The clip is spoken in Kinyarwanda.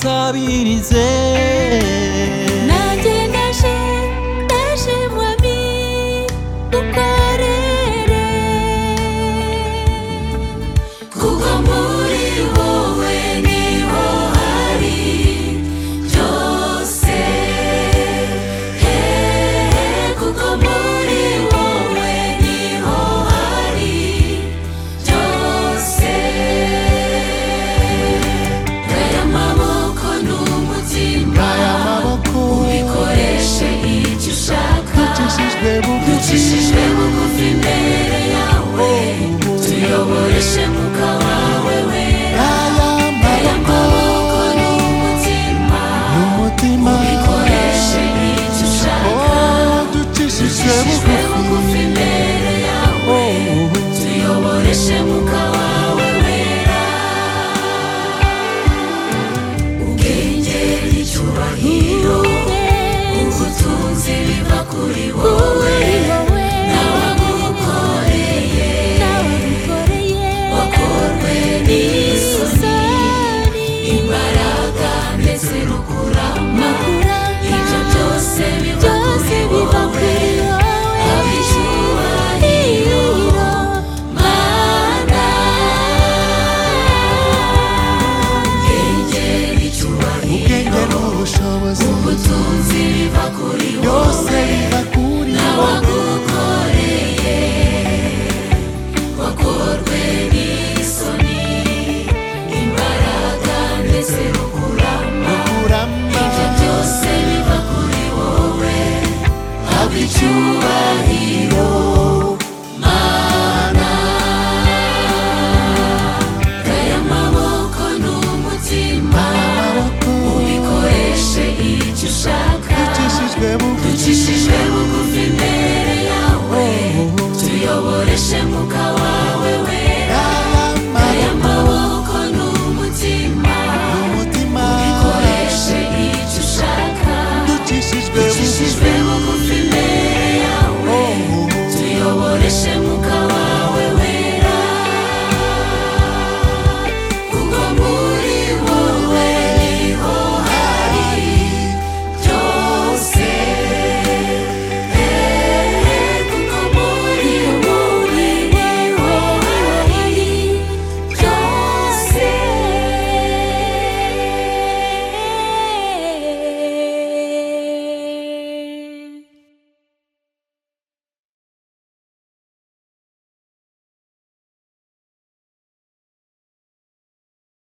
culpabiliser. naje ndaje mwami ukorere kuko muri wowe niho hari byose he kuko muri wowe niho hari byose Gaya amaboko n'umutima ubikoreshe icyo ushaka Ducishijwe bugufi ducishijwe bugufi imbere yawe tuyoboreshe muka wawe wera aya Gaya amaboko maboko n'umutima n'umutima ubikoreshe icyo ushaka Oh, ducishijwe ducishijwe bugufi bugufi imbere yawe Oh, tuyoboreshe muka wawe wera ubwenge n'icyubahiro ubutunzi biva kuri wowe n'abagukoreye bakorwe n'isoni imbaraga ndetse no kurama ibyo byose biva kuri wowe abicyubahiro mana ubwenge n'icyubahiro ubwenge n'ubushobozi ubutunzi biva kuri byose biva kuri wowe wagukoreye wakorwe n'isoni imbaraga ndetse no kurama kurama ibyo byose biva kuri wowe haba icyubahiro mana gaya amaboko n'umutima amaboko ubikoreshe icyo ushaka ducishijwe bugufi ducishijwe bugufi imbere yawe tuyoboreshe muka wawe wera aya aya maboko maboko n'umutima n'umutima ukoreshe icyo ushaka ducishijwe bugufi ducishijwe bugufi